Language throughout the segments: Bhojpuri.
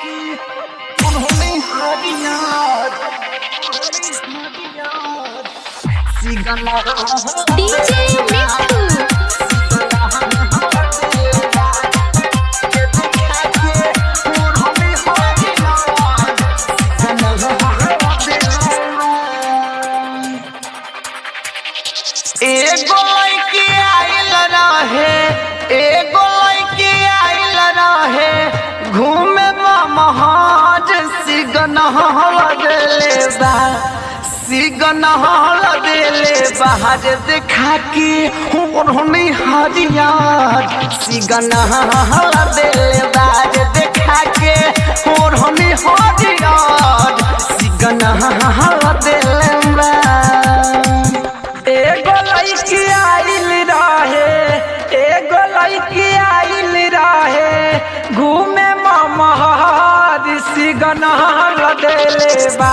उन्होंने हरियार सिगला डीजे मिट्टू एगो लड़की आइल रहे एगो लड़की आइल रहे घूमे महाज सिगन लगले बा सिगन लगले बाहर देखा के उन्होंने हरियार सिगन लगले बाहर देखा के उन्होंने हरियार सिगन लगले बा एगो लड़की आइल रहे एगो लड़की आइल रहे घूमे महर सिगनल देले बा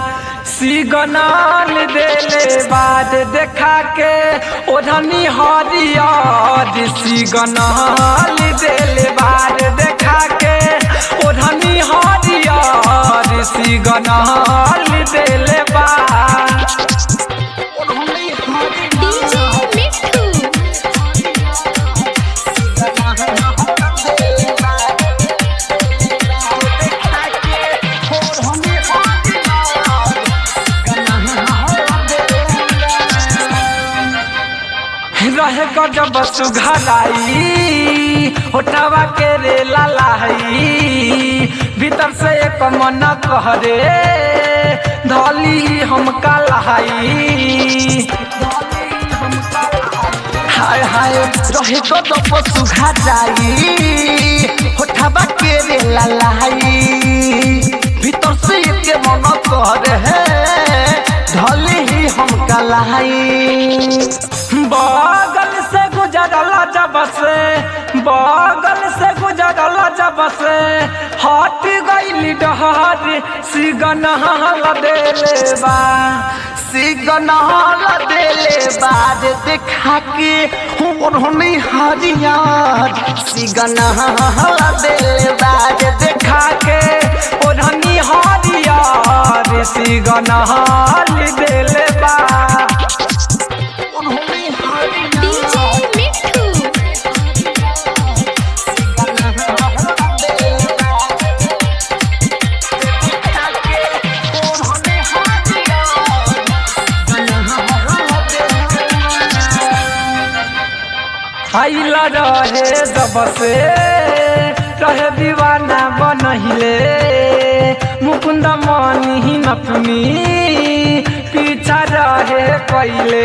सिगनल देले बाद देखा के ओढ़नी हरियर सिगनल देले बाद देखा के ओढ़नी हरियर सिगनल देले बा डीजे मिट्टू रहे गजब सुघराई होटवा के रे लालाई भीतर से एक मन कहरे धली हम कलाई हाय हाय रहे गजब सुघराई होटवा के रे लालाई भीतर से एक मन कहरे धली ही हम कलाई बगल से गुजरला जब से बगल से गुजरला जब से हट गई डहर सिगन देले बा सिगन देले बाद देखा के उन्होंने हरियार सिगन देले बाद देखा के उन्होंने हरियार सिगन देले बा डीजे मिट्टू आइला रहे जब से रहे दीवाना बनहिले मुकुंद मनी नथुनी पीछा रहे कैले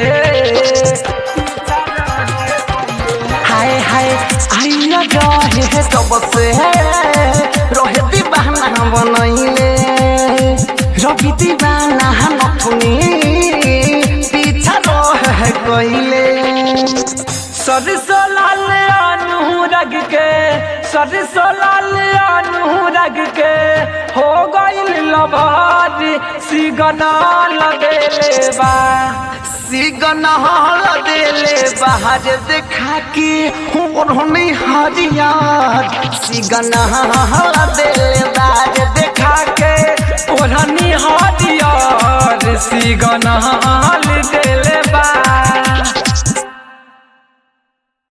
हाय हाय आइला रहे जब से रहे दीवाना बनहिले रवि दीवाना नथुनी पीछा रहे कैले सरसो लाल अनुरग के सरसो लाल अनुरग के हो गइल लभार सिगना लगेले बा सिगना लगेले बाहर देखा के उन्होंने हरियार सिगना लगेले बाहर देखा के ओढ़नी हरियार सिगना देले